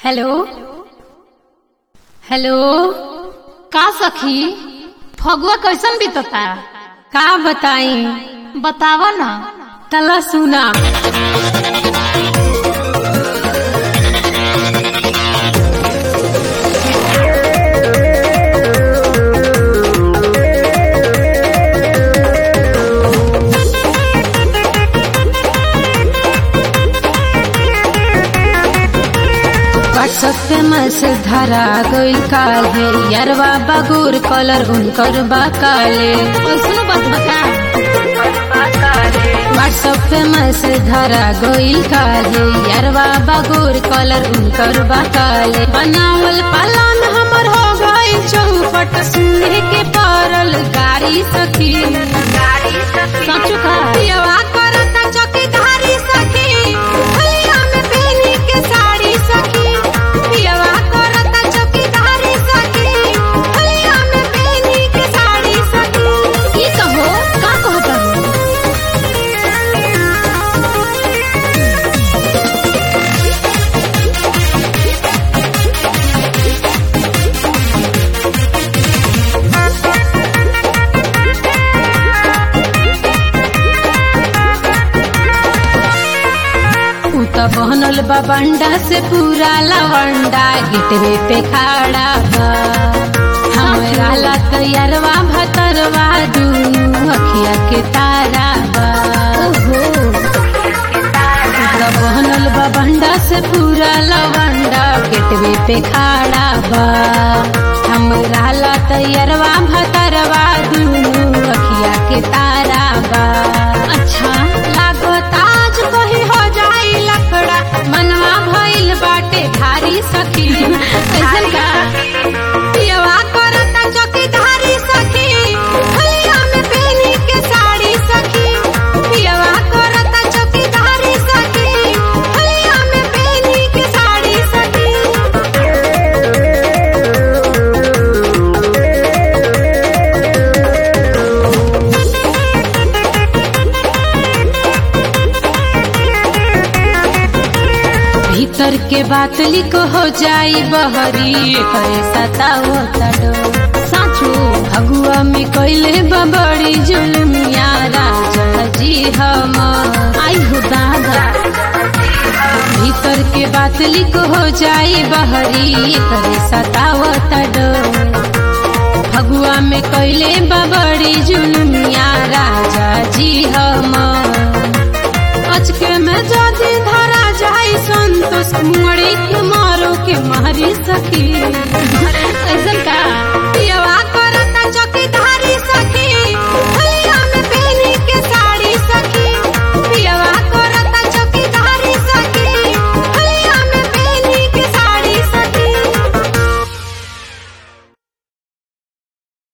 hello hello का सखी फगुआ कैसन बीतता का बताई बतावा ना तला सुना व्हाट्सएप पे मैसेज धरा गइल काले यारवा बगुर कलर उनकर बा काले कैसन बात बता व्हाट्सएप पे मैसेज धरा गइल काले यारवा बगुर कलर उनकर बा काले बनावल पालन हमर हो गइल चौपट सुने के परल गाड़ी सखी सचु का पियवा करता चौकीदारी सखी हलिया में पहनी के साड़ी सखी पियवा करता चौकीदारी सखी हलिया में पहनी के साड़ी सखी की कहो का कहता हो उ त बहनल बा बंडा से पूरा लवंडा गिटवे पे खड़ा बा हमरा ला तैयारवा भतरवा दूनु अखिया के तारा बा ओहो पूरा बहनल बा बंडा से पूरा लवंडा गेटवे पे खड़ा बा हमरा ला तैयारवा भतरवा दूनु अखिया के तारा बा अच्छा लागत आज कहीं हो जाई लफड़ा मनवा भइल बाटे भारी सखी कैसन का पियवा करता चौकीदारी सखी हलिया में पहनी के साड़ी सखी पियवा करता चौकीदारी सखी हलिया में पहनी के साड़ी सखी भीतर के बात लिख हो जाई बहरी करे सताओ तडो साचो भगुआ में कैले बबड़ी जुलमिया राजा जी हम आई हो दादा भीतर के बात लिख हो जाई बहरी करे सताओ तडो भगुआ में कैले बबड़ी जुलमिया राजा जी हम अचके में जदी धरा जाई संतोष मुड़ी के मारो के मारी सखी